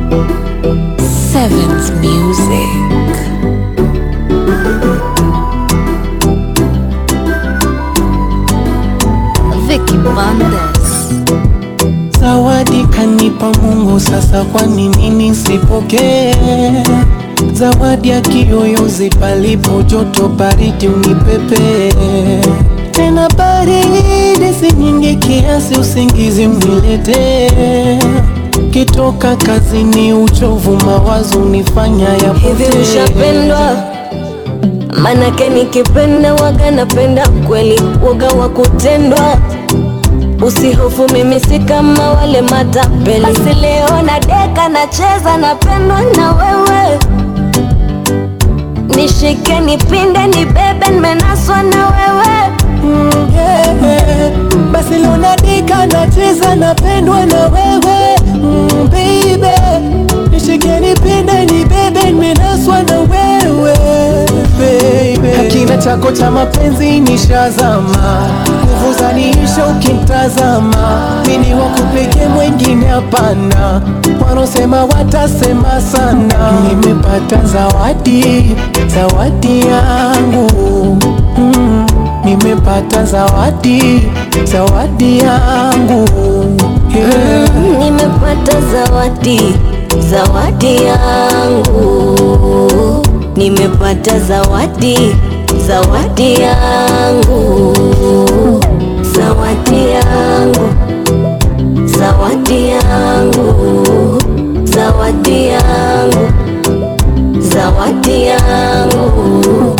Sevens Music. Vicky Bandes. Zawadi kanipa Mungu, sasa kwa nini nisipokee? Zawadi ya kiyoyozi, palipo joto baridi unipepe tena, baridi si nyingi kiasi usingizi uniletee. Kitoka kazini, uchovu mawazo unifanya Hivi yapotee. ushapendwa? Manake nikipenda waga napenda kweli, waga wa kutendwa. Usihofu, mimi si kama wale matapeli. Basi leo na deka nacheza, napendwa na wewe. Nishike, nipinde, nibebe, nimenaswa na wewe. Mm, yeah, yeah. Basi leo nadika nacheza napendwa na wewe mm, baby nishike nipende nibebe nimenaswa na wewe baby Hakina chako cha mapenzi nishazama nguvu zaniisha ukimtazama mini wakupeke mwengine hapana wanaosema watasema sana nimepata zawadi zawadi yangu mm. Nimepata zawadi, zawadi yangu yeah. Nimepata zawadi, zawadi yangu. Nimepata zawadi, zawadi yangu. Zawadi yangu, zawadi yangu. Zawadi yangu, zawadi yangu.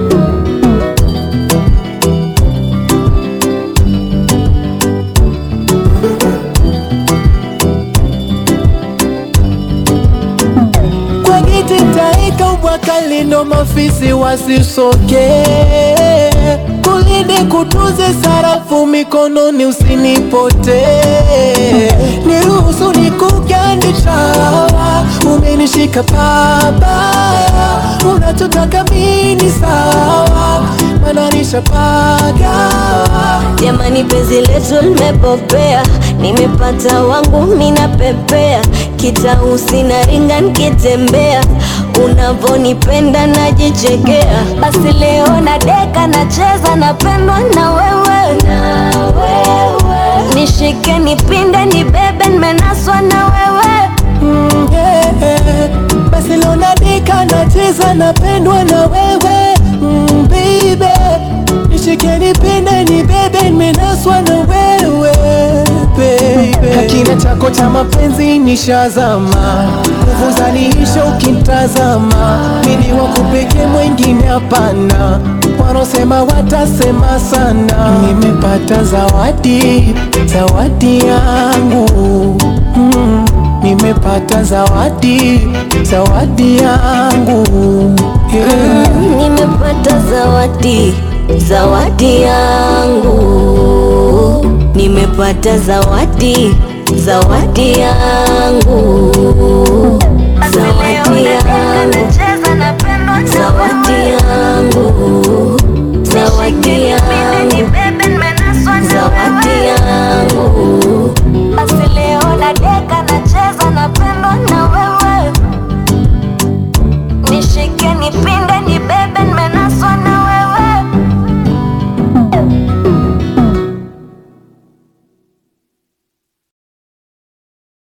Kwa giti taika ubwaka lindo mafisi wasisoke kulinde kutunze sarafu mikononi usinipote niruhusu nikugandisha umenishika pabaya unachotaka mini sawa mananisha pagawa Jamani, penzi letu limepopea, nimepata wangu mina pepea, kitausi na ringa nikitembea, unavonipenda najichekea. Basi leo na deka nacheza, napendwa na wewe, na wewe. Nishike, nipinde, nibebe, nimenaswa na wewe. Mm, yeah. Basi leo nadika nacheza napendwa na wewe mm, baby nishike nipende nibebe nimenaswa na wewe baby Hakina chako cha mapenzi nishazama nguvu zaniisha ukimtazama mini wakupeke mwengine hapana wanaosema watasema sana nimepata zawadi zawadi yangu mm. Nimepata zawadi, zawadi yangu yeah. Nimepata zawadi, zawadi yangu. Nimepata zawadi, zawadi yangu.